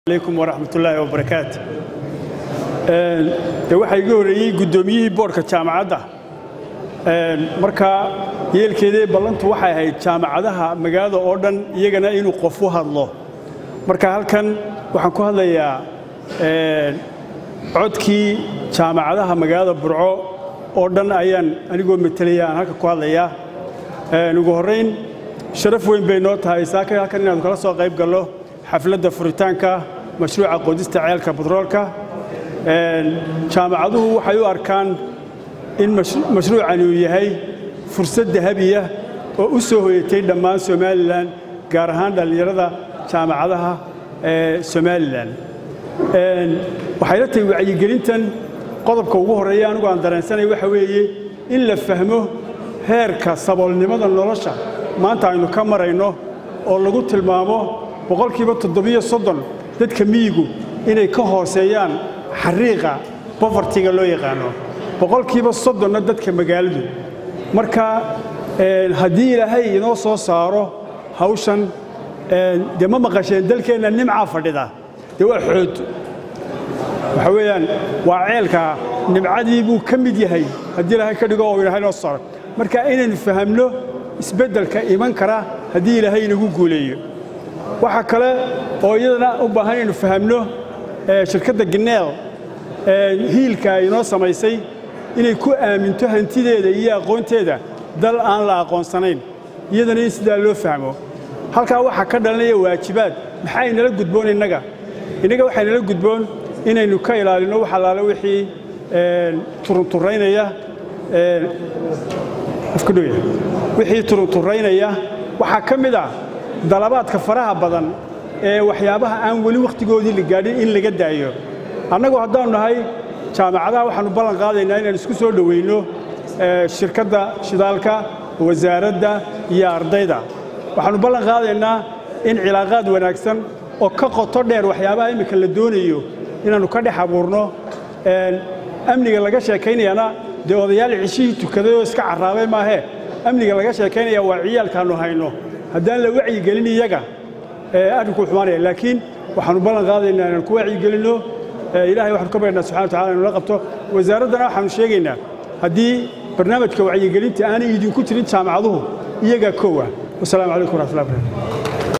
alaykum waraxmat ullaahi wabarakaatu de waxaa iga horreeyey guddoomiyihii boodhka jaamacadda markaa yeelkeedii ballantu waxay ahayd jaamacadaha magaalada oo dhan iyagana inuu qof u hadlo marka halkan waxaan ku hadlayaa codkii jaamacadaha magaalada burco oo dhan ayaan anigoo metelaya aan halka ku hadlayaa ugu horrayn sharaf weyn bay noo tahay saaka halkan inaanu kala soo qayb gallo xafladda furitaanka mashruuca qodista ceelka batroolka jaamacaduhu waxay u arkaan in mashruucani uu yahay fursad dahabiya oo u soo hoyatay dhammaan somalilan gaar ahaan dhallinyarada jaamacadaha ee somalilan waxay la tahay wacyigelintan qodobka ugu horreeya anigu aan dareensanay waxa weeye in la fahmo heerka saboolnimada nolosha maanta aynu ka marayno oo lagu tilmaamo boqolkiiba toddobiyo soddon dadka miyigu inay ka hooseeyaan xariiqa bofartiga loo yaqaano boqolkiiba soddonna dadka magaaladu marka haddii ilaahay inoo soo saaro hawshan dee ma maqasheen dalkeenna nimcaa fadhida dee waa xood waxa weeyaan waa ceelka nimcadii buu ka mid yahay haddii ilaahay ka dhigo oo ilaahay noo saaro marka inaynu fahamno isbeddelka iman kara haddii ilaahay inagu guuleeyo waxaa kale oo iyadana u baahan inaynu fahamno shirkadda gineel hiilka ay inoo samaysay inay ku aaminto hantideeda iyo aqoonteeda dal aan la aqoonsanayn iyadana in sidaa loo fahmo halkaa waxaa ka dhalanaya waajibaad maxaa inala gudboon innaga innaga waxaa inala gudboon inaynu ka ilaalinno wax allaale wixii turunturraynaya wixii turunturraynaya waxaa ka mid ah dalabaadka faraha badan ee waxyaabaha aan weli wakhtigoodii la gaadhin in laga daayo annagu haddaannu nahay jaamacadaha waxaannu ballan qaadaynaa inaan isku soo dhowayno shirkadda shidaalka wasaaradda iyo ardayda waxaannu ballan qaadaynaa in cilaaqaad wanaagsan oo ka qoto dheer waxyaabaha imminka la doonayo inaannu ka dhex abuurno amniga laga sheekaynayana dee odayaal cishihii tukaday oo iska carraabay maahee amniga laga sheekaynaya waa ciyaalkaannu hayno haddaan la wacyigelin iyaga arrinku xumaanaya laakiin waxaannu ballan qaadaynaa inaan ku wacyigelinno ilahay waxaanu ka baryanaa subxana watacala inu la qabto wasaaraddana waxaanu sheegaynaa haddii barnaamijka wacyigelinta aanay idinku jirin jaamacaduhu iyagaa koowa wasalaamu calaykum waraxmatullahi barakatu